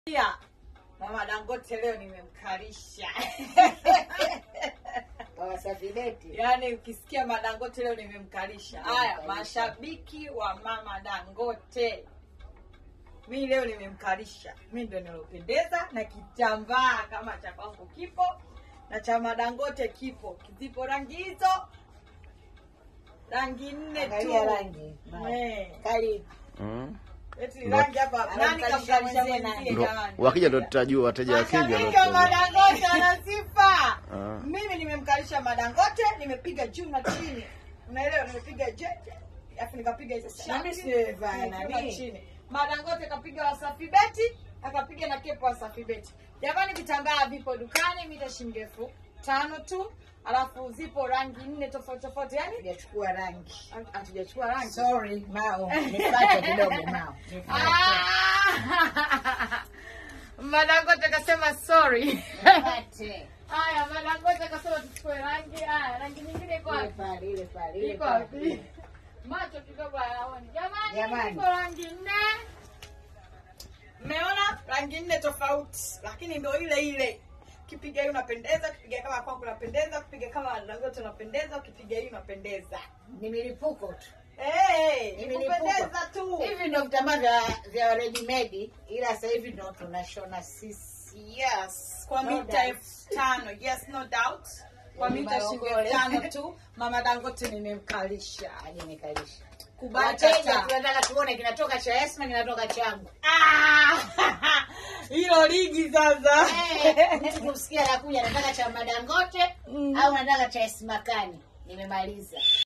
Pia mama Dangote leo nimemkalisha. Wasafi beti. Yaani ukisikia madangote leo nimemkalisha. Haya, Nimemkalisha. mashabiki wa mama Dangote, mi leo nimemkalisha. Mi ndo nilopendeza na kitambaa kama cha kwangu kipo na cha madangote kipo, zipo rangi hizo, rangi nne tu. Angalia rangi. Eh. Kali. Mm. Eti Ndo- rangi hapa, nani Anamkalisha kamkalisha mwenzie mwenzie Ndo- jamani? wakija ndo tutajua, wateja wakija ndo Mashabiki wa tutajua. madangote wana sifa. Ah. Mimi nimemkalisha madangote, nimepiga juu na chini, unaelewa? Nimepiga je, alafu nikapiga hizo Na mimi shati, sivaa juu na nani? chini. Madangote kapiga Wasafi Beti, akapiga na kepo Wasafi Beti. Jamani, vitambaa vipo dukani, mita shilingi elfu tano tu, alafu zipo rangi nne tofauti tofauti, yani Sijachukua rangi. hatujachukua rangi. Sorry, Mao. Nipate kidogo Mao. Nipate. Ah! Madangote kasema sorry. Nipate. Haya, Madangote kasema tuchukue rangi. Haya, rangi nyingine iko Ile wapi? pale, ile pale, ile Iko pale. wapi? Macho kidogo hayaoni. Jamani, Jamani. iko rangi nne. Mmeona rangi nne tofauti, lakini ndio ile ile. Ukipiga hii unapendeza, ukipiga kama kwangu unapendeza, ukipiga kama Dangote unapendeza, ukipiga hii unapendeza. Ni milipuko tu. Eh, Ni ni milipuko. kupendeza tu. Hivi ndo vitambaa vya vya ready made ila sasa hivi ndo tunashona sisi. Yes, kwa No mita doubt. elfu tano. Yes, no doubt. Kwa Ni mita shilingi maongole. elfu tano tu. Mama Dangote nimemkalisha. Aje nikalisha. Kubali Wateja kata. tunataka tuone kinatoka cha Esma kinatoka changu. Ah! Hilo ligi sasa. Eh, mtu kumsikia anakuja anataka cha Madangote Mm. au anataka cha Esmakani. Nimemaliza.